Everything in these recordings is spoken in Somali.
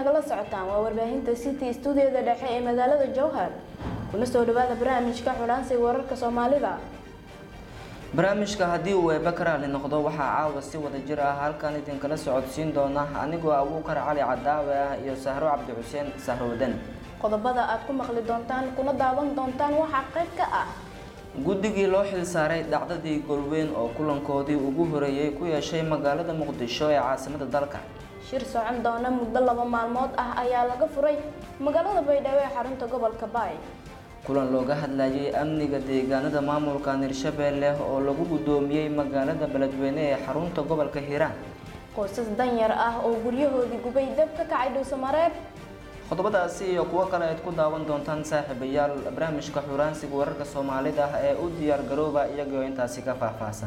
nagala socotaan waa warbaahinta city stuudiyada dhexe ee magaalada jowhar kuna soo dhawaada barnaamijka xulaansiga wararka soomaalida barnaamijka haddii uu eeba ka raali noqdo waxaa caawa si wada jir ah halkan idinkala socodsiin doona anigoo abuukar cali cadaawe ah iyo sahro cabdi xuseen sahro wadan qodobada aad ku maqli doontaan kuna daawan doontaan waxaa qayb ka ah guddigii loo xilsaaray dhacdadii golweyn oo kulankoodii ugu horeeyey ku yeeshay magaalada muqdisho ee caasimada dalka shir socon doona muddo laba maalmood ah ayaa laga furay magaalada baydhabo ee xarunta gobolka baay kulan looga hadlayay amniga deegaanada maamulka hirshabeelle oo lagu guddoomiyey magaalada beledweyne ee xarunta gobolka hiiraan qoysas danyar ah oo guryahoodii gubay dab ka kacay dhuusamareeb qodobadaasi iyo kuwo kale aad ku daawan doontaan saaxiibayaal barnaamijka xuraansiga wararka soomaalida ee u diyaar garooba iyagoo intaasi ka faahfaahsan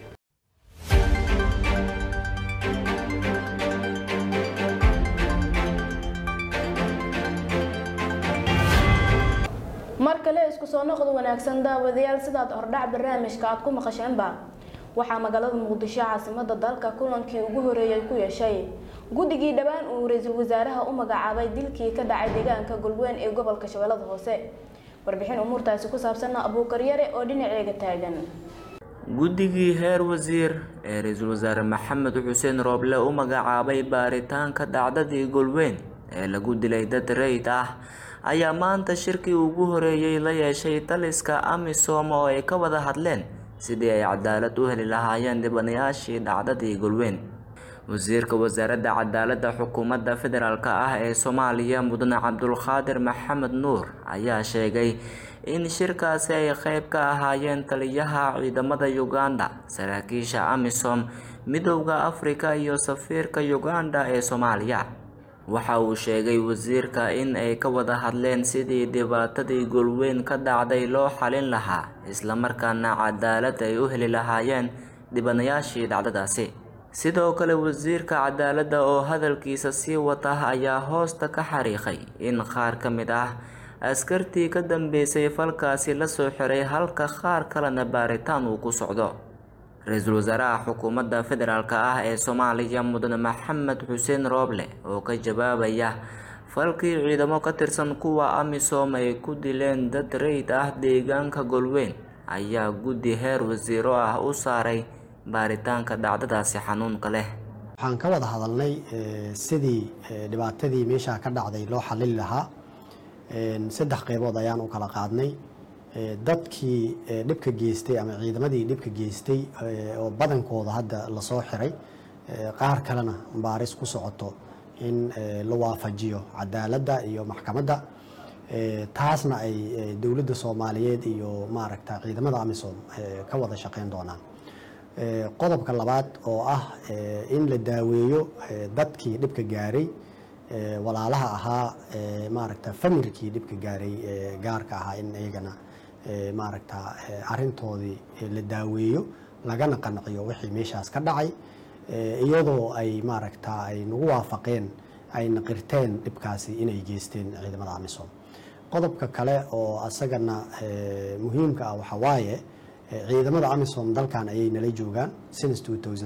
mar kale isku soo noqod wanaagsan daawadayaal sidaad hordhac barnaamijka aad ku maqasheenba waxaa magaalada muqdisho caasimada dalka kulankii ugu horeeyay ku yeeshay guddigii dhowaan uu ra-iisul wasaaraha u magacaabay dilkii ka dhacay deegaanka golweyn ee gobolka shabeellada hoose warbixin umuurtaasi ku saabsanna abuukaryare oo dhinaceega taagan guddigii heer wasiir ee ra-iisul wasaare maxamed xuseen rooble u magacaabay baaritaanka dhacdadii golweyn ee lagu dilay dad rayid ah ayaa maanta shirkii ugu horeeyey la yeeshay taliska amisom oo ay ka wada hadleen sidii ay cadaalad u heli lahaayeen dhibanayaashii dhacdadii golweyn wasiirka wasaaradda cadaaladda xukuumadda federaalk ah ee soomaaliya mudane cabdulqaadir maxamed nuur ayaa sheegay in shirkaasi ay qeyb ka ahaayeen taliyaha ciidamada uganda saraakiisha amisom midowda afrika iyo safiirka uganda ee soomaaliya waxa uu sheegay wasiirka in ay ka wada hadleen sidii dhibaatadii golweyn ka dhacday loo xalin lahaa islamarkaana cadaalad ay u heli lahaayeen dhibanayaashii dhacdadaasi sidoo kale wasiirka cadaaladda oo hadalkiisa sii wata ayaa hoosta ka xariiqay in qaar ka mid ah askartii ka dambeysay falkaasi lasoo xiray halka qaar kalena baaritaan uu ku socdo ra-iisul wasaaraha xukuumadda federaalk ah ee soomaaliya mudane maxamed xuseen rooble oo ka jawaabaya falkii ciidamo ka tirsan kuwa amisom ay ku dileen dad rayid ah deegaanka golweyn ayaa guddi heer wasiiro ah u saaray baaritaanka dhacdadaasi xanuunka leh waxaan ka wada hadalnay sidii dhibaatadii meeshaa ka dhacday loo xalili lahaa saddex qeybood ayaan u kala qaadnay dadkii dhibka geystay ama ciidamadii dhibka geystay oo badankooda hadda lasoo xiray qaar kalena baaris ku socoto in la waafajiyo cadaaladda iyo maxkamadda taasna ay dowladda soomaaliyeed iyo maaragta ciidamada amisom ka wada shaqeyn doonaan qodobka labaad oo ah in la daaweeyo dadkii dhibka gaaray walaalaha ahaa maaragta familkii dhibka gaaray gaarka ahaa in iyagana maaragta arintoodii la daaweeyo lagana qanciyo wixii meeshaas ka dhacay iyadoo ay maaragta ay nagu waafaqeen ayna qirteen dhibkaasi inay geysteen ciidamada amisom qodobka kale oo asagana muhiimka ah waxaa waaye ciidamada amisom dalkan ayay nala joogaan since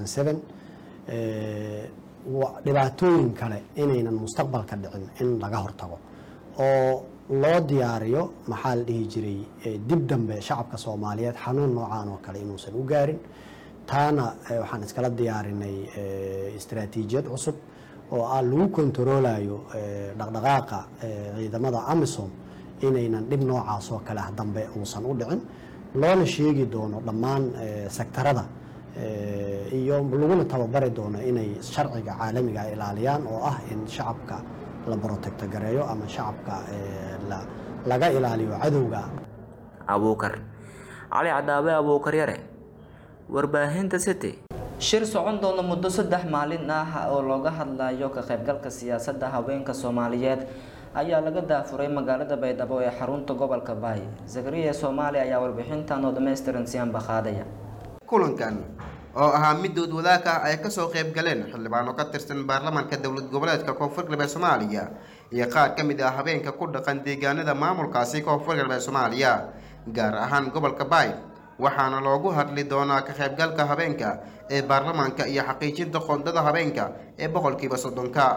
dhibaatooyin kale inaynan mustaqbalka dhicin in laga hortago oo loo diyaariyo maxaa la dhihi jiray dib dambe shacabka soomaaliyeed xanuun noocaan oo kale inuusan u gaarin taana waxaan iskala diyaarinay istaraatiijiyad cusub oo ah lagu kontaroolayo dhaqdhaqaaqa ciidamada amisom inaynan dhib noocaas oo kale ah dambe uusan u dhicin loona sheegi doono dhammaan sektarada iyo laguna tababari doono inay sharciga caalamiga ay ilaaliyaan oo ah in shacabka la brotecto gareeyo ama shacabka laga ilaaliyo cadowga abuukar cali cadaabe abuukar yare warbaahinta city shir socon doona muddo saddex maalin ah oo looga hadlayo ka qaybgalka siyaasadda haweenka soomaaliyeed ayaa laga daafuray magaalada baydhabo ee xarunta gobolka baay zakariya soomaaliya ayaa warbixintan oo dhammaystiran siyaanba qaadaya kulankan oo ahaa midood wadaag ah ay kasoo qayb galeen xildhibaano ka tirsan baarlamaanka dowlad goboleedka koonfur galbeed soomaaliya iyo qaar ka mid ah habeenka ku dhaqan deegaanada maamulkaasi koonfur galbeed soomaaliya gaar ahaan gobolka baay waxaana loogu hadli doonaa ka qaybgalka habeenka ee baarlamaanka iyo xaqiijinta qoondada habeenka ee boqolkiiba soddonka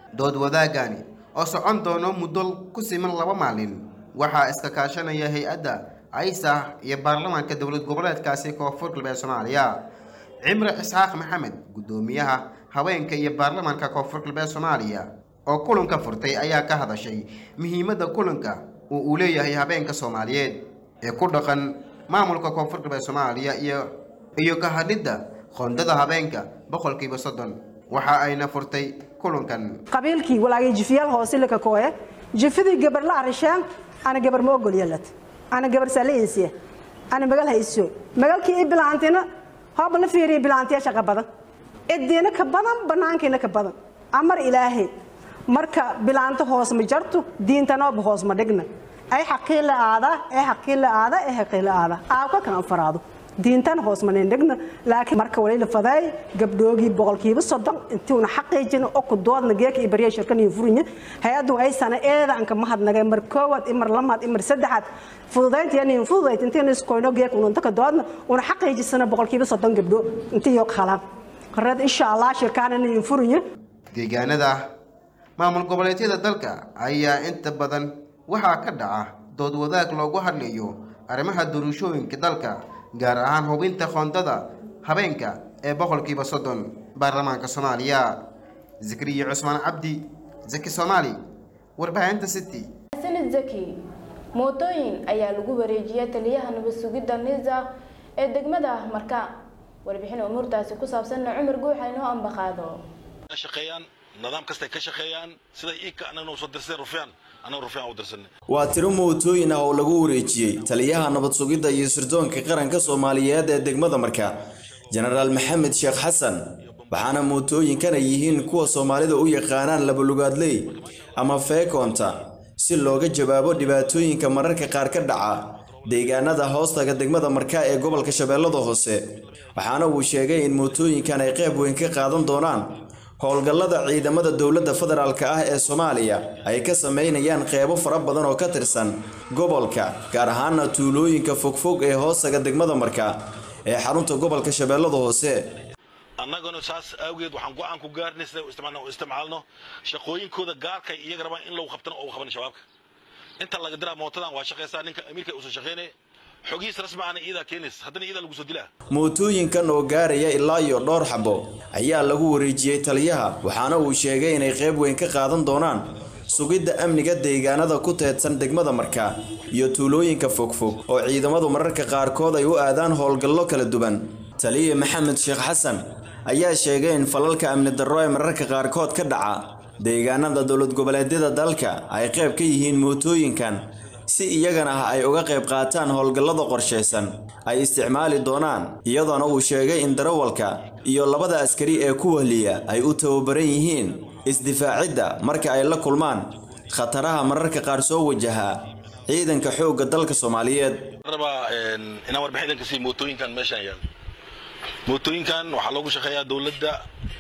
dood wadaagani oo socon doono muddo ku siman laba maalin waxaa iska kaashanaya hay-adda aysah iyo baarlamaanka dowlad goboleedkaasi koonfur galbeed soomaaliya cimre isxaaq maxamed guddoomiyaha haweenka iyo baarlamaanka koonfur galbeed soomaaliya oo kulanka furtay ayaa ka hadashay muhiimadda kulanka oo uu leeyahay habeenka soomaaliyeed ee ku dhaqan maamulka koonfur galbeed soomaaliya iyo iyo ka hadhidda qoondada habeenka boqolkiiba soddon waxa ayna furtay kulankan qabiilkii walaagay jifiyaal hoose laka kooye jifidii gabar la arisheen ana gabar ma ogol yeelad ana gabar saaleensiya ana magal hayso magalkii i bilaantina hooba la fiiriya bilaantiya shaqa badan cidiina ka badan banaankiina ka badan amar ilaahay marka bilaanto hoos ma jarto diintanooba hoos ma dhigna ay xaqii la aada ay xaqii la aada ay xaqii la aada aabka kan faraado diintan hoos ma dhigna laakiin marka wali la faday gabdhoogii boqolkiiba soddon intuuna xaqiijin oo ku doodna geeka iyo bariya shirkan iyo furinya hay-addu ay sana eeda anka mahadnagay mar koowaad imar lamaad imar saddexaad fududaynta yani fududayd intiina iskoyno geeka ununta ka doodna una xaqiijisana boqolkiiba soddon gabdho intii yoo qalaan qareed insha allah shirkaanana iyo furinya deegaanada maamul goboleedyada dalka ayaa inta badan waxaa ka dhaca dood wadaag loogu hadlayo arrimaha doorashooyinka dalka gaar ahaan hubinta qoondada habeenka ee boqolkiiba soddon baarlamaanka soomaaliya zakriya cusmaan cabdi zaki soomaali warbaahinta city sanid zaki mootooyin ayaa lagu wareejiyay taliyaha nabad sugidda nisa ee degmada marka warbixin umuurtaasi ku saabsanna cumar guuxa inoo ambaqaado shaqeeyaan nidaam kastay ka shaqeeyaan sida iika anagna usoo dirsadeen rufyaan anaga rufyaan u dirsanay waa tiro mootooyin ah oo lagu wareejiyey taliyaha nabad sugidda iyo sirdoonka qaranka soomaaliyeed ee degmada marka jenaraal maxamed sheekh xasan waxaana mootooyinkan ay yihiin kuwa soomaalida u yaqaanaan labalugaadley ama feekoonta si looga jawaabo dhibaatooyinka mararka qaar ka dhaca deegaanada hoostaga degmada marka ee gobolka shabeellada hoose waxaana uu sheegay in mootooyinkan ay qayb weyn ka qaadan doonaan howlgallada ciidamada dowladda federaalk ah ee soomaaliya ay ka sameynayaan qeybo fara badan oo ka tirsan gobolka gaar ahaana tuulooyinka fogfog ee hoostaga degmada marka ee xarunta gobolka shabeellada hoose annaguna saas awgeed waxaan go-aan ku gaarnay sida u isticmaalno u isticmaalno shaqooyinkooda gaarka iyaga rabaan in lagu qabtana oo qaban shabaabka inta laga diraa mootadan waa shaqaysaa ninka amiirka uusan shaqaynay xogihiis rasmi ahna iyadaa keenays haddana iyadaa lagu soo dilaa mootooyinkan oo gaaraya ilaa iyo dhowr xabo ayaa lagu wareejiyey taliyaha waxaana uu sheegay inay qayb weyn ka qaadan doonaan sugidda amniga deegaanada ku teedsan degmada marka iyo tuulooyinka fogfog oo ciidamadu mararka qaarkood ay u aadaan howlgallo kala duwan taliya maxamed sheekh xasan ayaa sheegay in falalka amni darro ee mararka qaarkood ka dhaca deegaanada dowlad goboleedyada dalka ay qayb ka yihiin mootooyinkan si iyagana ah ay uga qayb qaataan howlgallada qorshaysan ay isticmaali doonaan iyadoona uu sheegay in darawalka iyo labada askari ee ku wahliya ay u tababaran yihiin isdifaacidda marka ay la kulmaan khataraha mararka qaar soo wajaha ciidanka xoogga dalka soomaaliyeed rabaa inaan warbixin idinka sii mootooyinkan meeshaan yaal mootooyinkan waxaa loogu shaqeeyaa dowladda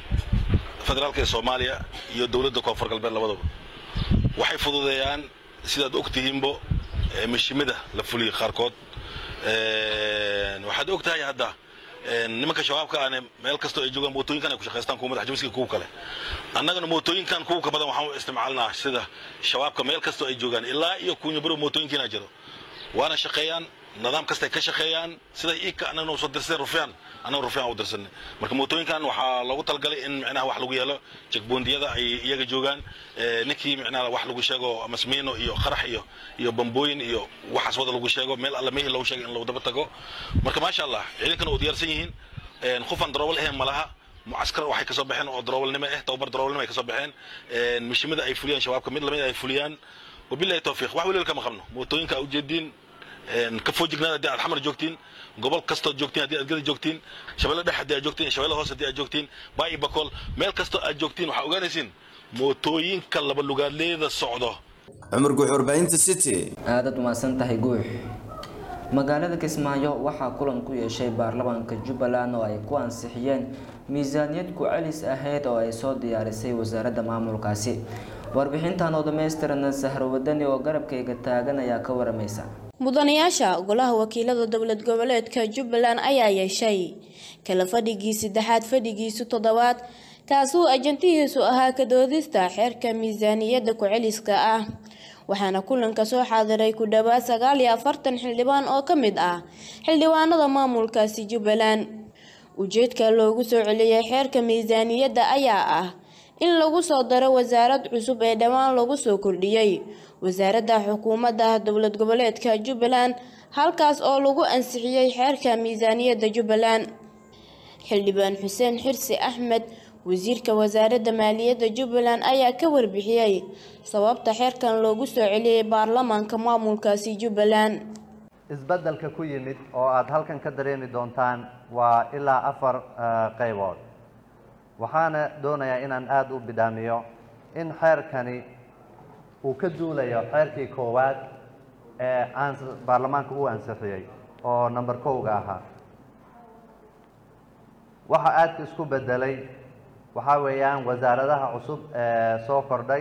federaalka ee soomaaliya iyo dowladda koonfur galbeed labadaba waxay fududeeyaan sidaad og tihiinbo mashimada la fuliya qaarkood waxaad og tahay hadda nimanka shabaabka ane meel kastoo ay joogaan mootooyinkan ay ku shaqaystaan kuwa madax jabiska kuwa kale annagana mootooyinkan kuwa ka badan waxaan u isticmaalnaa sida shabaabka meel kastoo ay joogaan ilaa iyo kunyabaro mootooyinkiina jiro waana shaqeeyaan nidaam kastay ka shaqeeyaan sida iika anagna usoo dirsadeen rufyaan annaga rufyaan u dirsanay marka mootooyinkan waxaa loogu talagalay in micnaha wax lagu yeelo jekboondiyada ay iyaga joogaan ninkii micnaha wax lagu sheego amasmiino iyo qarax iyo iyo bambooyin iyo waxaas wada lagu sheego meel alla mehii loogu sheegay in lagu daba tago marka maasha allah ciidankana u diyaarsan yihiin qofaan daroobal ahayn malaha mucaskar waxay kasoo baxeen oo daroobelnimo ah tababar daroobelnimo ay kasoo baxeen mishimada ay fuliyaan shabaabka mid lamid ay fuliyaan wabillahi tawfiiq wax weliba kama qabno mootooyinka ujeediin ka foojignaada haddii aad xamar joogtiin gobol kastood joogtiin haddii aad gada joogtiin shabeelle dhex haddii aad joogtiin shabeelle hoos haddii aad joogtiin baa'i bakool meel kastoo aad joogtiin waxaa ogaanaysiin mootooyinka laba lugaadleeda socdo cumar guux warbaahinta city aadaad umahadsan tahay guux magaalada kismaayo waxaa kulan ku yeeshay baarlamaanka jubbaland oo ay ku ansixiyeen miisaaniyad ku-celis ahayd oo ay soo diyaarisay wasaaradda maamulkaasi warbixintan oo dhammaystiran sahro wadani oo garabkayga taagan ayaa ka waramaysa mudanayaasha golaha wakiilada dowlad goboleedka jubbaland ayaa yeeshay kala fadhigii saddexaad fadhigiisu toddobaad kaasuu ajantihiisu ahaa ka doodista xeerka miisaaniyadda ku-celiska ah waxaana kulanka soo xaadiray ku dhowaad sagaal iyo afartan xildhibaan oo ka mid ah xildhibaanada maamulkaasi jubbaland ujeedka loogu soo celiyey xeerka miisaaniyadda ayaa ah in lagu soo daro wasaarad cusub ee dhowaan lagu soo kordhiyey wasaaradda xukuumadda dowlad goboleedka jubbaland halkaas oo lagu ansixiyey xeerka miisaaniyadda jubbaland xildhibaan xuseen xirsi axmed wasiirka wasaaradda maaliyadda jubbaland ayaa ka warbixiyey sababta xeerkan loogu soo celiyey baarlamaanka maamulkaasi jubbaland isbeddelka ku yimid oo aada halkan ka dareemi doontaan waa ilaa afar qaybood waxaana doonayaa inaan aada u bidhaamiyo in xeerkani uu ka duulayo xeerkii koowaad ee ans baarlamaanka uu ansixiyey oo number kowga ahaa waxa aadka isku beddelay waxaa weeyaan wasaaradaha cusub ee soo kordhay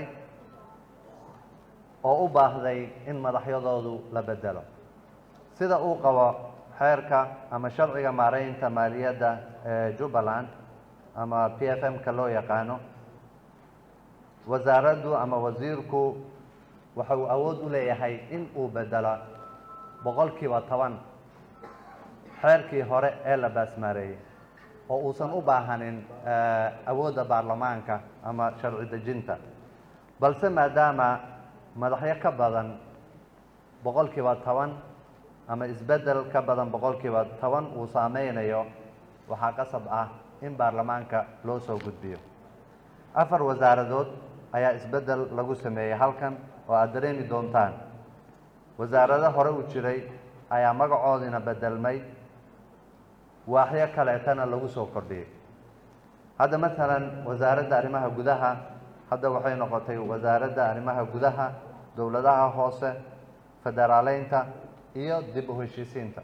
oo u baahday in madaxyadoodu la beddelo sida uu qabo xeerka ama sharciga maareynta maaliyadda ee jubbaland ama p f m-ka loo yaqaano wasaaraddu ama wasiirku waxa uu awood u leeyahay in uu beddelo boqolkiiba toban xeerkii hore ee la baasmaareeyey oo uusan u baahanin awoodda baarlamaanka ama sharci dejinta balse maadaama madaxyo ka badan boqolkiiba toban ama isbeddel ka badan boqolkiiba toban uu saameynayo waxaa qasab ah in baarlamaanka loo soo gudbiyo afar wasaaradood ayaa isbeddel lagu sameeyey halkan oo aada dareemi doontaan wasaarado hore u jiray ayaa magacoodina beddelmay waaxyo kaleetana lagu soo kordhiyey hadda masalan wasaaradda arrimaha gudaha hadda waxay noqotay wasaaradda arrimaha gudaha dowladaha hoose federaaleynta iyo dib u heshiisiinta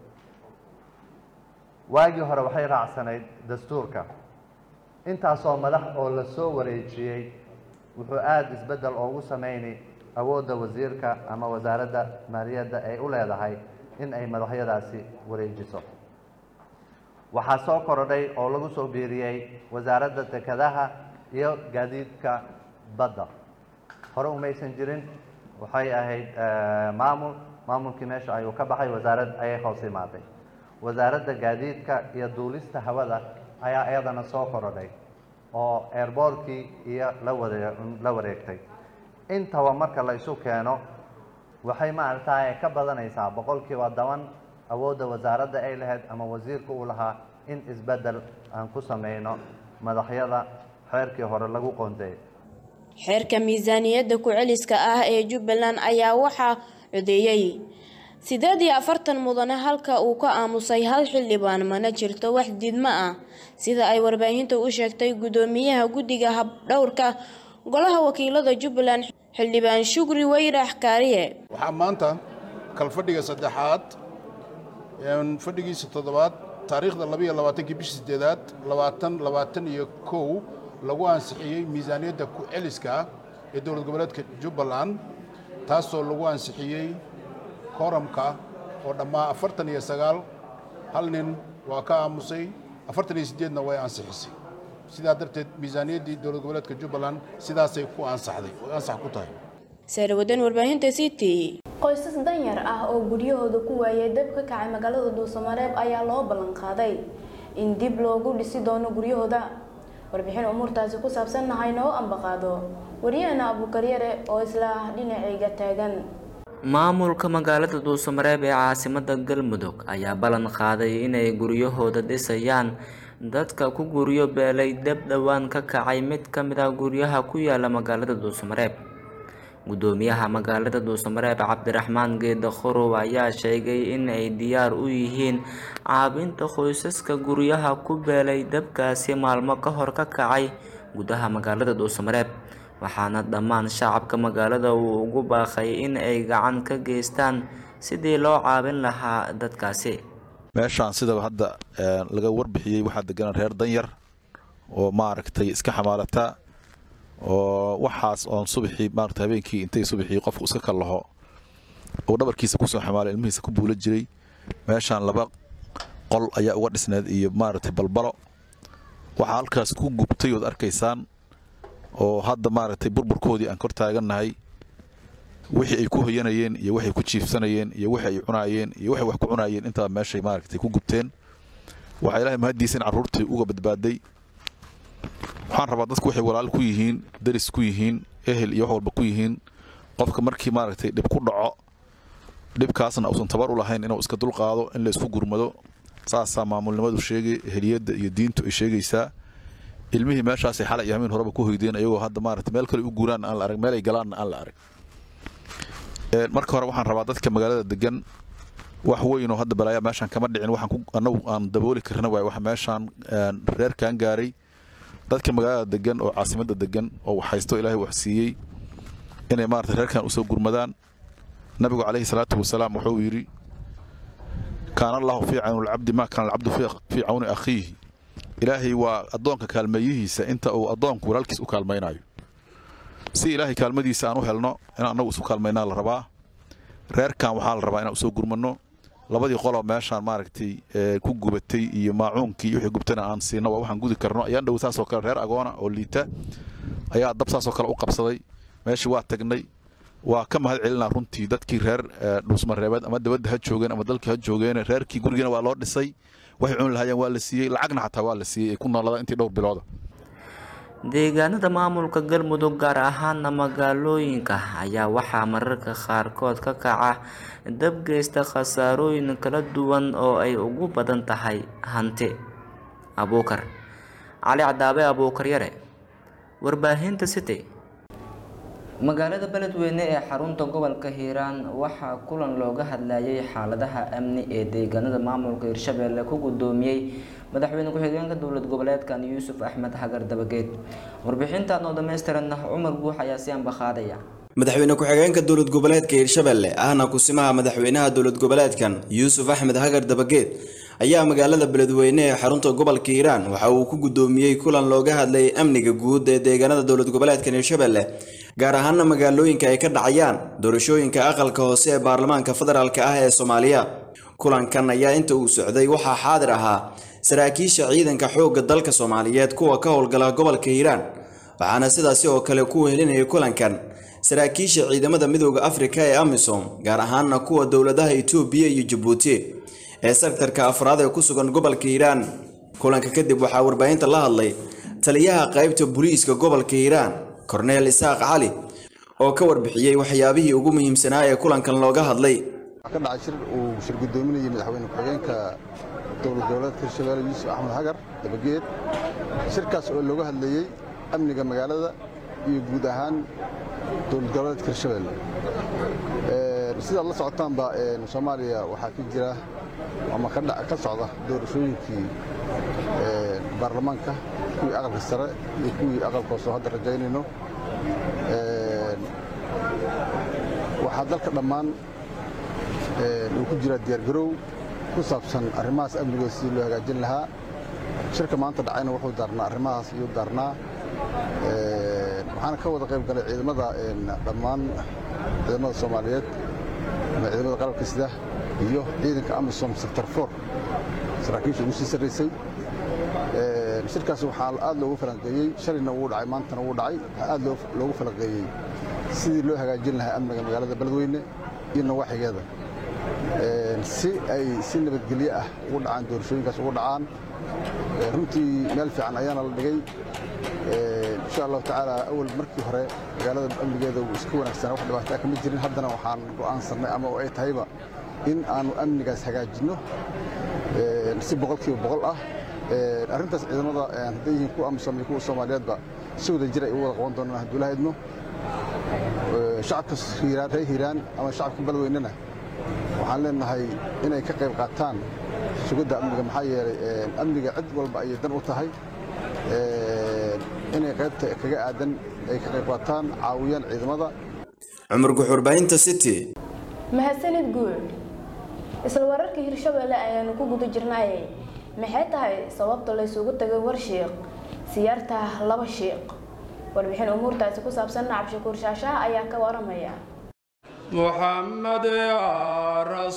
waagii hore waxay raacsanayd dastuurka intaasoo madax oo la soo wareejiyey wuxuu aada isbeddel oogu sameynay awoodda wasiirka ama wasaaradda maaliyadda ay u leedahay in ay madaxyadaasi wareejiso waxaa soo korodhay oo lagu soo biiriyey wasaaradda dekedaha iyo gaadiidka badda hore umaysan jirin waxay ahayd maamul maamulkii meesha ayuu ka baxay wasaarad ayay hoos imaaday wasaaradda gaadiidka iyo duulista hawada ayaa iyadana soo korodhay oo airboortkii iyo la ware la wareegtay intaba marka la isu keeno waxay maaragtay ka badanaysaa boqolkiiba toban awoodda wasaaradda ay lahayd ama wasiirka uu lahaa in isbeddel aan ku sameyno madaxyada xeerkii hore lagu qoondeeyay xeerka miisaaniyadda ku-celiska ah ee jubbaland ayaa waxaa codeeyey sideed iyo afartan mudane halka uu ka aamusay hal xildhibaan mana jirto wax diidmo ah sida ay warbaahinta u sheegtay guddoomiyaha guddiga habdhowrka golaha wakiilada jubbaland xildhibaan shukri weyrax kaariye waxaa maanta kalfadhiga saddexaad fadhigiisa toddobaad taariikhda labayo labaatankii bishii sideedaad labaatan labaatan iyo kow lagu ansixiyey miisaaniyadda ku-celiska ee dowlad goboleedka jubbaland taasoo lagu ansixiyey kooramka oo dhammaa afartan iyo sagaal hal nin waa ka aamusay afartan iyo siddeedna way ansixisay sidaa darteed miisaaniyaddii dowlad goboleedka jubbaland sidaasay ku ansaxday oo ansax ku tahay saarawadan warbaahinta city qoysas danyar ah oo guryahooda ku waayay dab ka kacay magaalada dhuusamareeb ayaa loo ballan qaaday in dib loogu dhisi doono guryahooda warbixin umuurtaasi ku saabsanna haynoo ambaqaado wariyahana abuukaryare oo isla dhinacayga taagan maamulka magaalada dhuusamareeb ee caasimada galmudug ayaa ballan qaaday inay guryahooda dhisayaan dadka ku guryo beelay dab dhowaan ka kacay mid ka mid ah guryaha ku yaala magaalada dhuusamareeb gudoomiyaha magaalada dhuusamareeb cabdiraxmaan geeda khorow ayaa sheegay in ay diyaar u yihiin caabinta qoysaska guryaha ku beelay dabkaasi maalmo ka hor ka kacay gudaha magaalada dhuusamareeb waxaana dhammaan shacabka magaalada uu ugu baaqay in ay gacan ka geystaan sidii loo caabin lahaa dadkaasi meeshaan sidaba hadda laga warbixiyey waxaa deganaa reer danyar oo maaragtay iska xamaalata oo waxaas oon subaxii maarata habeenkii intay subaxii qofku iska kallaho uu dhabarkiisa kusoo xamaalay ilmihiisa ku buula jiray meeshaan laba qol ayaa uga dhisneed iyo maaragtay balbalo waxaa halkaas ku gubtay ood arkaysaan oo hadda maaragtay burburkoodii aan kor taagannahay wixii ay ku hoyanayeen iyo waxay ku jiifsanayeen iyo wixii ay cunaayeen iyo waxay wax ku cunaayeen intaa meeshay maaragtay ku gubteen waxaa ilaahay mahaddiisa in carruurtii uga badbaaday waxaan rabaa dadku waxay walaal ku yihiin daris ku yihiin ehel iyo wax walba ku yihiin qofka markii maaragtay dhib ku dhaco dhibkaasna uusan tabar u lahayn inuu iska dulqaado in la isku gurmado saasaa maamulnimadu sheegay eheliyadda iyo diintu ay sheegaysaa ilmihii meeshaasay xalay iyo hameen horeba ku hoydeen ayagoo hadda maaragtay meel kale u guuraan aan la arag meel ay galaanna aan la arag marka hore waxaan rabaa dadka magaalada degan wax weynoo hadda balaayaa meeshaan kama dhicin waxaan annagu aan dabooli karna waay waxa meeshaan reerkan gaaray dadka magaalada degan oo caasimadda degan oo waxhaysto ilaahay wax siiyey inay maarata reerkan usoo gurmadaan nabigu calayhi salaatu wasalaam wuxuu yidhi kaana allahu fii cawni lcabdi maa kaana alcabdu fii cawni akhiihi ilaahay waa addoonka kaalmeeyihiisa inta uu addoonku walaalkiis u kaalmaynayo si ilaahay kaalmadiisa aan u helno inaan annagu isu kaalmaynaa la rabaa reerkan waxaa la rabaa inaan usoo gurmanno labadii qoloo meeshaan maaragtay ku gubatay iyo maacuunkii wixii gubtana aan siino waa waxaan gudi karno ayaan dhow saasoo kale reer agoona oo liita ayaa dab saasoo kale u qabsaday meeshii waa tagnay waa ka mahad celinaa runtii dadkii reer dhuusmareebeed ama dabadda ha joogeen ama dalkii ha joogeen reerkii gurigiina waa loo dhisay waxay cuni lahaayeen waa la siiyey lacagna xataa waa la siiyey ay ku noolada intii dhowr bilooda deegaanada maamulka galmudug gaar ahaana magaalooyinka ayaa waxaa mararka qaarkood ka kaca dab geysta khasaarooyin kala duwan oo ay ugu badan tahay hanti abuukar cali cadaabe abuukar yare warbaahinta city magaalada beledweyne ee xarunta gobolka hiiraan waxaa kulan looga hadlayay xaaladaha amni ee deegaanada maamulka hirshabeelle ku gudoomiyey madaxweyne ku-xigeenka dowlad goboleedkan yuusuf axmed hagar dabageed warbixintan oo dhammaystiran cumar buux ayaa si ambaqaadaya madaxweyne ku-xigeenka dowlad goboleedka hiirshabelle ahna kusimaha madaxweynaha dowlad goboleedkan yuusuf axmed hagar dabageed ayaa magaalada beledweyne ee xarunta gobolka hiiraan waxa uu ku gudoomiyey kulan looga hadlayay amniga guud ee deegaanada dowlad goboleedkan hiirshabelle gaar ahaana magaalooyinka ay ka dhacayaan doorashooyinka aqalka hoose ee baarlamaanka federaalk ah ee soomaaliya kulankan ayaa inta uu socday waxaa xaadir ahaa saraakiisha ciidanka xoogga dalka soomaaliyeed kuwa ka howlgala gobolka hiiraan waxaana sidaasi oo kale ku wehelinayay kulankan saraakiisha ciidamada midooda afrika ee amisom gaar ahaana kuwa dowladaha itoobiya iyo jabuuti ee sektarka afraad ee ku sugan gobolka hiiraan kulanka kadib waxaa warbaahinta la hadlay taliyaha qaybta booliiska gobolka hiiraan korneel isaaq cali oo ka warbixiyey waxyaabihii ugu muhiimsanaa ee kulankan looga hadlay ka dhacay shir uu shir gudoominayay madaxweyne ku-xigeenka dowlad goboleedka hirshabelle yuusuf axmed hagar dabageed shirkaas oo looga hadlayey amniga magaalada iyo guud ahaan dowlad goboleedka hirshabelle sidaad la socotaanba soomaaliya waxaa ka jira ama ka socda doorashooyinkii baarlamaanka kuwii aqalka sare iyo kuwii aqalka hoose oo hadda rajaynayno waxaa dalka dhammaan uu ku jiraa diyaargarow ku saabsan arrimahaas amnigooda sidii loo hagaajin lahaa shirka maanta dhacayna wuxuu daarnaa arrimahaas iyuu daarnaa waxaana ka wada qayb galay ciidamada dhammaan ciidamada soomaaliyeed ama ciidamada qalabka sida iyo ciidanka amisom sector for saraakiisha ugu sii sarraysay shirkaas waxaa aad loogu falanqeeyey shalayna wuu dhacay maantana wuu dhacay waxaa aad loogu falanqeeyey sidii loo hagaajin lahaa amniga magaalada beledweyne iyo nawaaxigeeda si ay si nabadgelyo ah ugu dhacaan doorashooyinkaas ugu dhacaan runtii meel fiican ayaana la dhigay insha allahu tacaala awal markii hore magaalada amnigeeda uu iska wanaagsanaa wax dhibaataa kama jirin haddana waxaan go'aansannay ama ay tahayba in aanu amnigaas hagaajinno si boqolkiiba boqol ah arrintaas ciidamada hadday yihiin kuwa amisom iyo kuwa soomaaliyeedba si wada jir ay u wada qaban doonaan hadduu la idmo shacabka hiiraan reer hiiraan ama shacabka beledweynena waxaan leenahay inay ka qayb qaataan sugidda amniga maxaa yeelay amniga cid walba ayay dan u tahay inay qaybta kaga aadan ay ka qayb qaataan caawiyaan ciidamada cumar guxurbaahinta city mahadsanid guud isla wararka hirshabelle ayaanu ku guda jirnay maxay tahay sababta laysugu tagay warshiiq siyaarta laba shiiq warbixin umuurtaasi ku saabsan cabshakuur shaashaha ayaa ka waramaya محمد يا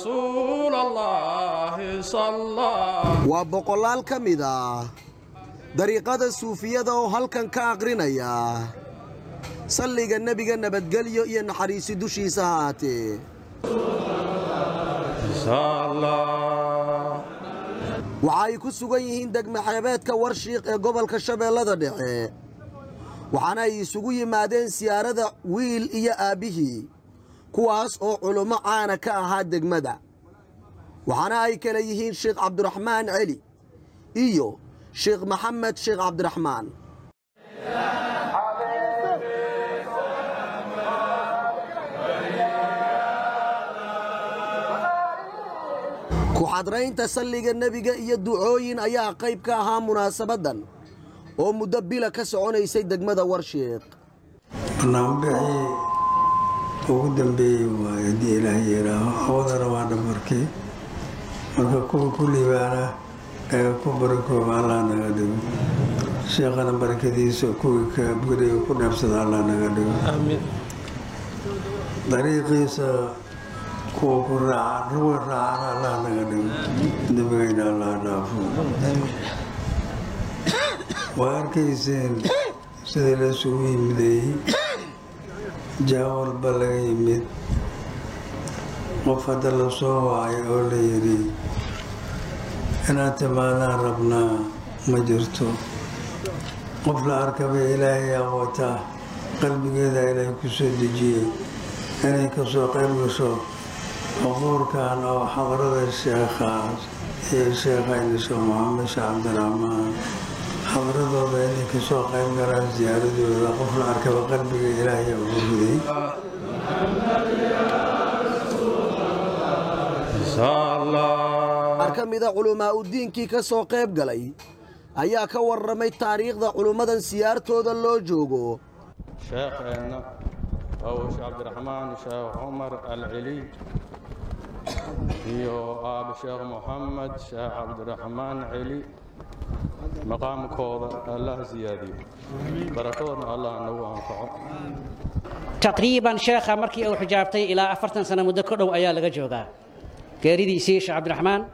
رسول الله صلى waa boqolaal ka mid ah dariiqada suufiyada oo halkan ka aqrinaya salliga nebiga nabadgelyo iyo naxariisi dushiisa ha ahaatee waxa ay ku sugan yihiin degmaxeebeedka warshiiq ee gobolka shabeellada dhexe waxaana ay isugu yimaadeen siyaarada wiil iyo aabbihii kuwaas oo culummo caana ka ahaa degmada waxaana ay kale yihiin sheekh cabdiraxmaan celi iyo sheekh maxamed sheekh cabdiraxmaan ku-xadraynta salliga nebiga iyo ducooyin ayaa qayb ka ahaa munaasabaddan oo muddo bila ka soconaysay degmada warshiiq barnaamijbixii ugu dambeeyey waayo haddii ilaah yeelaaho awadana waa dhamarkii marka kuwa ku liibaana ee ku barakooba allah naga dhigo sheekhana barakadiisa kuwii ka guriga ku dheebsada allah naga dhigo dariiqiisa kuwa ku raaca ruwa raacana allah naga dhigo dembigayna allah dhaafo waa arkayseen sidii la isugu yimideeyey jaa walba laga yimid qof hadda la soo wacay oo la yidhi inaad timaadaan rabnaa ma jirto qof la arkaba ilaahay aqootaa qalbigeeda ilaahay ku soo dejiyey inay ka soo qayb gasho xuquurkan oo xadrada sheekhaas iyo sheekhayna sheekh maxamed sheekh cabdiraxmaan xadradooda inay ka soo qayb galaan ziyaaradooda qof la arkaba qalbiga ilaahay ugu riday qaar ka mida culamaa udiinkii ka soo qayb galay ayaa ka warramay taariikhda culummadan siyaartooda loo joogo sheekheenna waa sheekh cabdiraxmaan sheekh cumar alceli iyo aabe sheekh moxamed sheekh cabdiraxmaan celi maqaamkooda allah siyaadiyo barakadoodna allah nagu anfaco taqriiban sheekha markii uu xijaabtay ilaa afartan sano muddo ka dhow ayaa laga joogaa geeridiisii sheekh cabdiraxmaan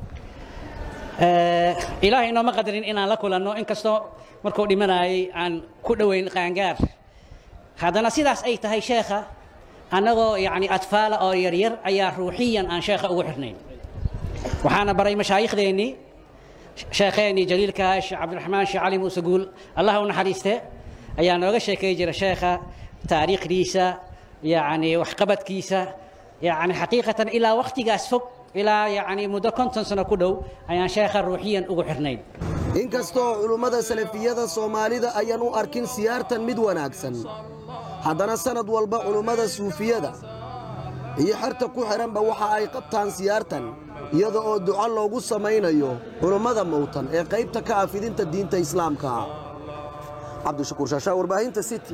ilaahay nooma qadarin inaan la kulanno inkastoo markuu dhimanayay aan ku dhoweyn qaangaar haddana sidaas ay tahay sheekha annagoo yacni atfaala oo yaryar ayaa ruuxiyan aan sheekha ugu xirnayn waxaana baray mashaayikhdeennii sheekheenii jaliilka sheekh cabdiraxmaan sheekh cali muuse guul allah u naxariiste ayaa nooga sheekay jira sheekha taariikhdiisa yacni waxqabadkiisa yacni xaqiiqatan ilaa wakhtigaas fog ilaa yacni muddo konton sano ku dhow ayaan sheekha ruuxiyan ugu xirnayn inkastoo culummada salafiyada soomaalida ayaan u arkin siyaartan mid wanaagsan haddana sannad walba culummada suufiyada iyo xerta ku xidhanba waxa ay qabtaan siyaartan iyada oo duco loogu samaynayo culummada mowtan ee qaybta ka ah fidinta diinta islaamka cabdishakuur shaashaa warbaahinta city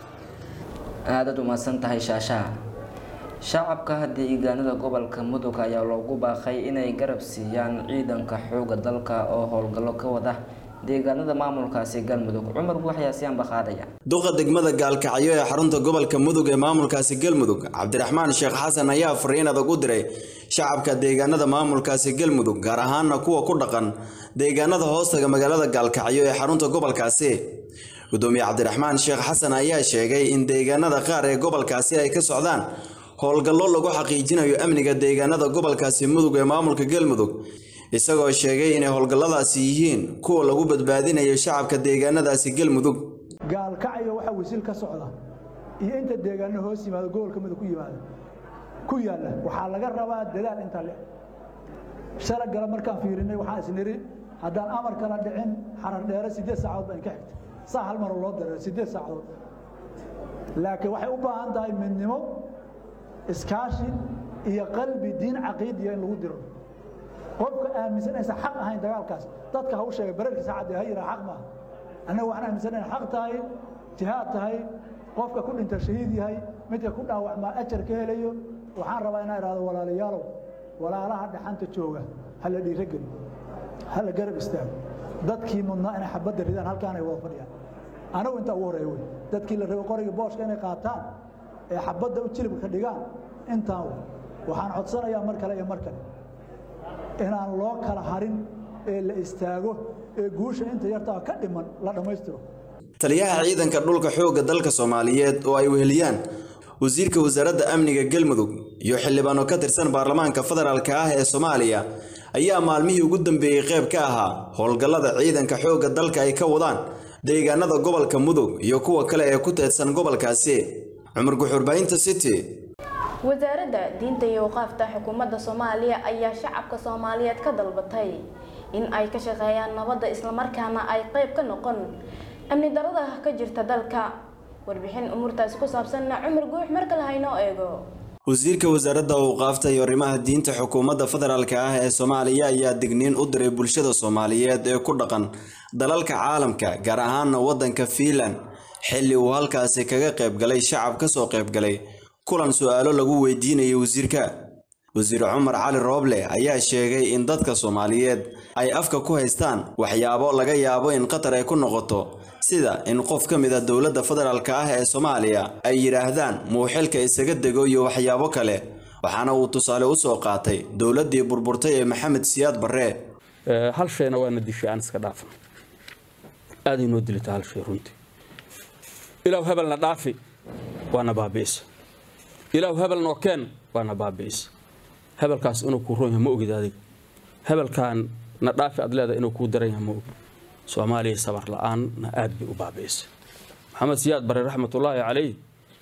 aadaad umahadsan tahay shaashaha shacabka deegaanada gobolka mudug ayaa loogu baaqay inay garab siiyaan ciidanka xooga dalka oo howlgallo ka wada deegaanada maamulkaasi galmudug cumar buuxyaasiyaanba qaadaya duqa degmada gaalkacyo ee xarunta gobolka mudug ee maamulkaasi galmudug cabdiraxmaan sheekh xasan ayaa fariin adag u diray shacabka deegaanada maamulkaasi galmudug gaar ahaana kuwa ku dhaqan deegaanada hoostaga magaalada gaalkacyo ee xarunta gobolkaasi gudoomiye cabdiraxmaan sheekh xasan ayaa sheegay in deegaanada qaar ee gobolkaasi ay ka socdaan howlgallo lagu xaqiijinayo amniga deegaanada gobolkaasi mudug ee maamulka galmudug isagoo sheegay inay howlgalladaasi yihiin kuwa lagu badbaadinayo shacabka deegaanadaasi galmudug gaalkacyo waxaa wasiil ka socda iyo inta deegaano hoos yimaado gobolka mudug ku yimaada ku yaalla waxaa laga rabaa dadaal inta le shala gala markaan fiirinay waxaan isniri haddaan amar kala dhicin xarar dheere siddeed saacadood baan ka xigtay saa hal maroo loo dareero siddeed saacadood laakiin waxay u baahan tahay midnimo iskaashi iyo qalbi diin caqiidiya in lagu diro qofka aaminsan aysan xaq ahayn dagaalkaas dadka ha u sheega bararkii saacadee ha yiraa xaq maaha annaga waxaan aaminsan inay xaq tahay jihaad tahay qofka ku dhinta shahiid yahay midka ku dhaawacmaa ajar ka helayo waxaan rabaa inaan idhahdo walaalayaalow walaalaha dhaxanta jooga ha la dhiirogeli ha la garab istaago dadkii mudnaa inay xabadda ridaan halkaanay wada fadhiyaan anagu intaa ugu horeeya wey dadkii la rabay qoriga booshka inay qaataan ee xabadda u jilibka ka dhigaan intaan wey waxaan codsanayaa mar kale iyo mar kale inaan loo kala harin ee la istaago ee guusha inta yartaa ka dhiman la dhammaystiro taliyaha ciidanka dhulka xoogga dalka soomaaliyeed oo ay weheliyaan wasiirka wasaaradda amniga galmudug iyo xildhibaano ka tirsan baarlamaanka federaalka ah ee soomaaliya ayaa maalmihii ugu dambeeyey qayb ka ahaa howlgallada ciidanka xoogga dalka ay ka wadaan deegaanada gobolka mudug iyo kuwa kale ee ku teedsan gobolkaasi cumar guxuurbahinta city wasaaradda diinta iyo waqaafta xukuumadda soomaaliya ayaa shacabka soomaaliyeed ka dalbatay in ay ka shaqeeyaan nabadda islamarkaana ay qayb ka noqon amni darada ka jirta dalka warbixin umuurtaasi ku saabsanna cumar guux markale haynoo eego wasiirka wasaaradda awqaafta iyo arrimaha diinta xukuumadda federaalka ah ee soomaaliya ayaa digniin u diray bulshada soomaaliyeed ee ku dhaqan dalalka caalamka gaar ahaana waddanka fiinland xilli uu halkaasi kaga qaybgalay shacab ka soo qaybgalay kulan su-aalo lagu weydiinayay wasiirka wasiir cumar cali rooble ayaa sheegay in dadka soomaaliyeed ay afka ku haystaan waxyaabo laga yaabo in qatar ay ku noqoto sida in qof ka mid a dowladda federaalka ah ee soomaaliya ay yidhaahdaan muuxilka isaga dego iyo waxyaabo kale waxaana uu tusaale u soo qaatay dowladdii burburtay ee maxamed siyaad barre hal shayna waana dishay aan iska dhaafan aaday noo dilata hal shay runtii ilaaw hebelna dhaafi waana baabi'isa ilaaw hebel noo keen waana baabi'isa hebelkaas inuu kuu roon yahay ma ogid adiga hebelkaan na dhaafi aad leedahay inuu kuu daran yahay ma ogid soomaaliya sabar la-aanna aad bay u baabi'isay maxamed siyaad bare raxmatullaahi calayh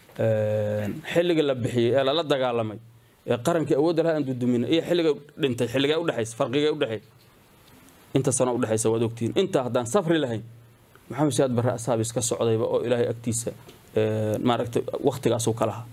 xilliga la bixiyey ee lala dagaalamay ee qarankii awoodda lahaa aan duduminay iyo xilliga dhintay xilligee udhexaysa farqigee udhexaysa inta sano udhexaysa waad ogtihiin intaa haddaan safri lahayn maxamed siyaad bare asaabis ka socdayba oo ilaahay agtiisa maaragtay waktigaasuu ka lahaa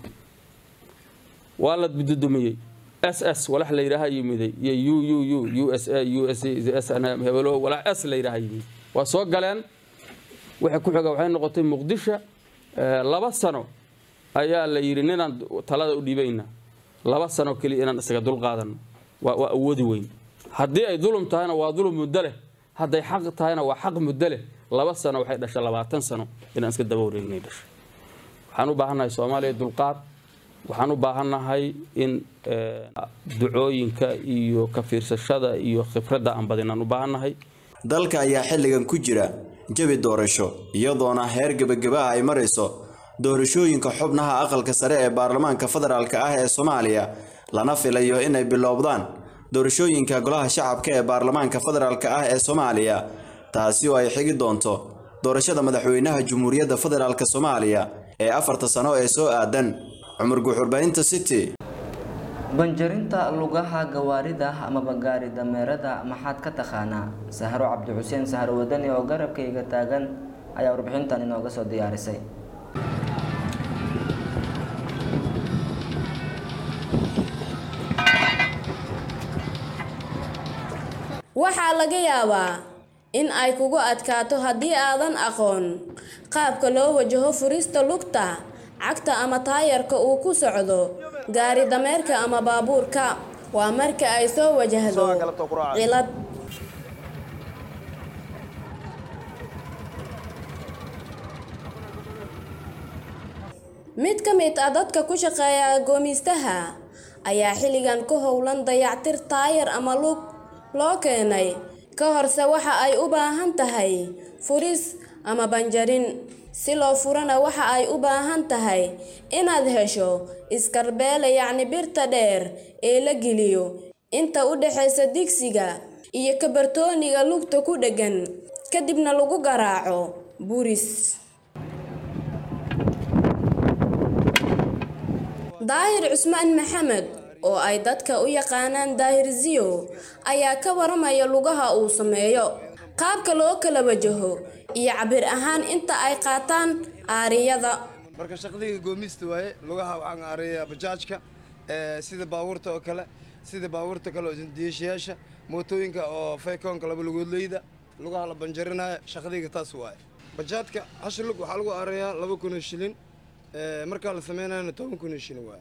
waa la dudumiyey s s walax la yidhaaha yimiday iyo u u u u s a u s s hebelo walax s la yidhaaha yimid waa soo galeen wixii ku xiga waxay noqotay muqdisho laba sano ayaa la yidhi ninaan talada u dhiibayna laba sano keliya inaan isaga dulqaadanno waa awoodi weyn haddii ay dulum tahayna waa dulum muddo leh hadday xaq tahayna waa xaq muddo leh laba sano waxay dhashay labaatan sano inaan iska daba wareegnay dhashay waxaan u baahannahay soomaaliya dulqaad waxaan u baahannahay in ducooyinka iyo ka fiirsashada iyo khibradda aan badinaan u baahannahay dalka ayaa xilligan ku jira jabi doorasho iyadoona heer gebageba ah ay marayso doorashooyinka xubnaha aqalka sare ee baarlamaanka federaalka ah ee soomaaliya lana filayo inay bilowdaan doorashooyinka golaha shacabka ee baarlamaanka federaalka ah ee soomaaliya taasi oo ay xigi doonto doorashada madaxweynaha jamhuuriyadda federaalk soomaaliya ee afarta sano ee soo aadan cumar guuxurbahinta city banjarinta lugaha gawaarida amaba gaari dameerada maxaad ka taqaanaa sahro cabdi xuseen sahro wadani oo garabkayga taagan ayaa warbixintan inooga soo diyaarisay waxaa laga yaabaa in ay kugu adkaato haddii aadan aqoon qaabka loo wajaho furista lugta cagta ama taayarka uu ku socdo gaari dameerka ama baabuurka waa marka ay soo wajahdo cilad mid ka mid ah dadka ku shaqeeya goomiistaha ayaa xilligan ku howlan dayactir taayar ama lug loo keenay ka horse waxa ay u baahan tahay furis ama banjarin si loo furana waxa ay u baahan tahay inaad hesho iskarbeele yacni birta dheer ee la geliyo inta u dhexaysa digsiga iyo kabartooniga lugta ku dheggan kadibna lagu garaaco buris daahir cusmaan maxamed oo ay dadka u yaqaanaan daahir ziyo ayaa ka waramaya lugaha uu sameeyo qaabka loo kala wajaho iyo cabir ahaan inta ay qaataan aariyada marka shaqadayga goomista waaye lugaha waxaan aariyaa bajaajka sida baabuurta oo kale sida baabuurta kale oo isdiyaashayaasha mootooyinka oo faykoonka laba lugoodleyda lugaha la banjarinayo shaqadayga taas waaye bajaadka hashi lug waxaa lagu aariyaa laba kun oo shilin markaa la sameynayana toban kun oo shilin waaye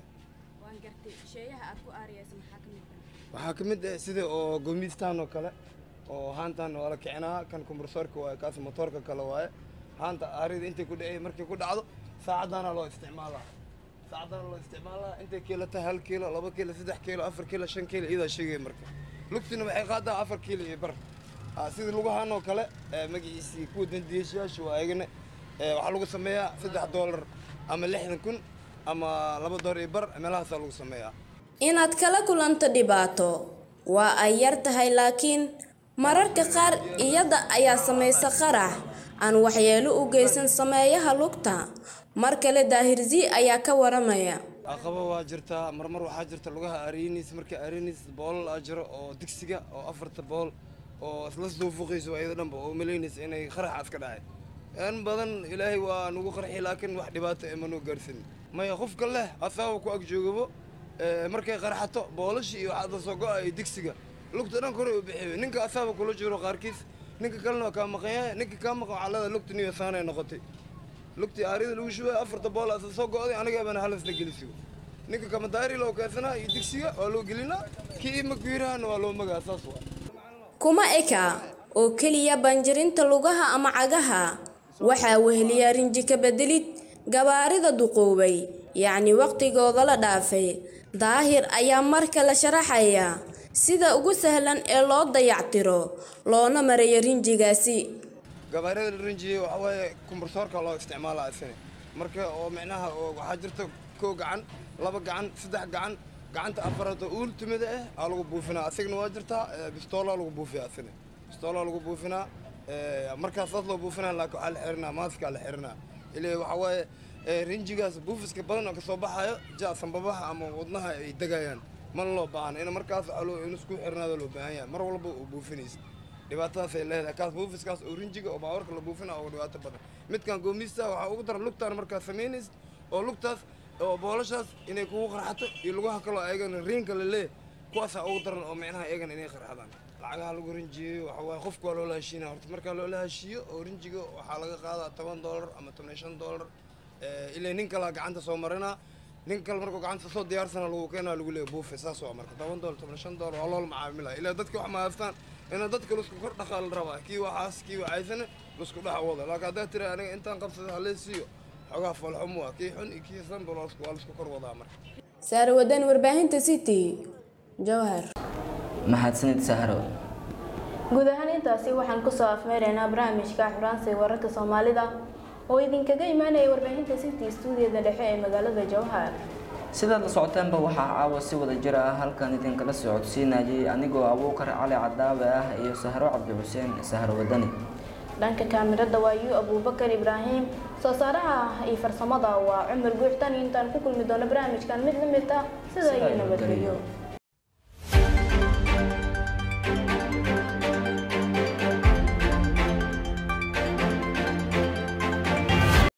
waxaa ka mid ah sida oo goomistaan oo kale oo haantan waa la kicinaa kan kombursoorka waaye kaas motoorka kale waaye haanta aarida intay ku dhacay markay ku dhacdo saacadaana loo isticmaalaa saacadaana loo isticmaalaa intay kiilo tahay hal kiilo laba kiilo saddex kiilo afar kiilo shan kiilo iyadaa sheegaya marka lugtina waxay qaadaa afar kiilo iyo bar Ah, sida lugahan oo kale eh, magaciisii kuwa dandiyaashayaasha waa ayagana eh, waxaa lagu sameeyaa saddex doolar ama lixdan kun ama laba doolar iyo bar meelahaasaa lagu sameeyaa inaad kala kulanto dhibaato waa ay yar tahay laakiin mararka qaar iyada ayaa samaysa qarax aan waxyeelo u geysan sameeyaha lugta mar kale daahirzi ayaa ka waramaya aqaba waa jirtaa marmar waxaa jirta lugaha arinis marka arinis boolal aa jiro oo digsiga oo afarta bool oo isla soo fuqayso ayada dhanba oo malaynaysa inay qaraxaas ka dhacay in badan ilaahay waa nagu qarxi laakiin wax dhibaato ema noo gaarsin maya qofka leh asaaba ku ag joogabo eh, markay qarxato boolashii iyo waxaada soo go-a iyo digsiga lugta dhan kore u bixiyo ninka asaaba kula jiro qaarkiis ninka kalena waa kaa maqan yahay ninka kaa maqan waxaa leedahay lugta niyo saanay noqotay lugtii aarida lagu shubay afarta bool asa soo go-day aniga bana halasna gelisigo ninka kamadaari loo keedsanaa iyo digsiga waa loo gelinaa kii maguirahana waa loo magaa saas waa kuma eka oo keliya banjirinta lugaha ama cagaha waxaa weheliya rinji ka bedelid gabaarida duqoobay yacni waqtigooda la dhaafay daahir ayaa marka la sharaxaya sida ugu sahlan ee loo dayactiro loona marayo rinjigaasi gabaarada la rinjiyey waxaa waaye kumbursoorka loo isticmaalaa isine marka oo micnaha oo waxaa jirta kow gacan laba gacan saddex gacan gacanta afaraad oo ultimada ah aa lagu buufinaa asigna waa jirtaa eh, bistoolaa lagu buufiyaa isine bistoolaa lagu buufinaa eh, markaas saas loo buufinaa laakiin waxaa la xirinaa maaskaa la xirinaa ilaa waxaa waaye eh, rinjigaas buufiska badan oo kasoo baxayo ja sambabaha ama wadnaha ay degayaan mana loo baahna in markaas waxaa loo- in isku xirnaado loo baahan yahay mar walba oo buufinaysa dhibaatadaas ay leedahay kaas buufiskaas oo rinjiga oo baawarka la buufina oo dhibaato badan midkan goomista waxaa ugu daran lugtaan markaad samaynaysa oo lugtaas oo boolashaas inay kugu qarxato iyo lugaha kaloo ayagana riinka la leeyahay kuwaasaa ugu daran oo micnaha ayagana inay qarxadaan lacagaha lagu rinjiyeeyo waxaa waaye qofka waa loola heshiinaya horta markaa loola heshiiyo oo rinjiga waxaa laga qaadaa toban doolar ama toban iyo shan doolar Eh, ilaa nin kalaa gacanta soo marinaa nin kale markuu gacanta soo diyaarsana lagu keenaa lagu leeyahay buufe saas waa marka toban doolar toban iyo shan doolar waa loola macaamilaya ilaa dadka wax ma haystaan inaa dadka lasku kor dhaqaa la rabaa kii waxaas kii waxaysana lasku dhex wada laakiin haddaa tira aniga intaan qabsada halee siiyo xogaa falxumo waa kii xun iyo kii sanba waa lasku waa lasku kor wadaa marka saar wadan warbaahinta city jawhar mahadsanid sahro guud ahaan intaasi waxaan kusoo afmeeraynaa barnaamijka xuraansiga wararka soomaalida oo idinkaga imaanaya warbaahinta city stuudiyada dhexe ee magaalada jowhar sidaad la socotaanba waxaa caawa si wada jir ah halkan idinkala socodsiinayay anigoo abuukar cali cadaawe ah iyo sahro cabdi xuseen sahro wadani dhanka kaamirada waa yu abuubakar ibraahim soo saaraha iyo farsamada waa cumar guuxtan intaan ku kulmi doono barnaamijkan mid la mid ah sida iyo nabadgelyo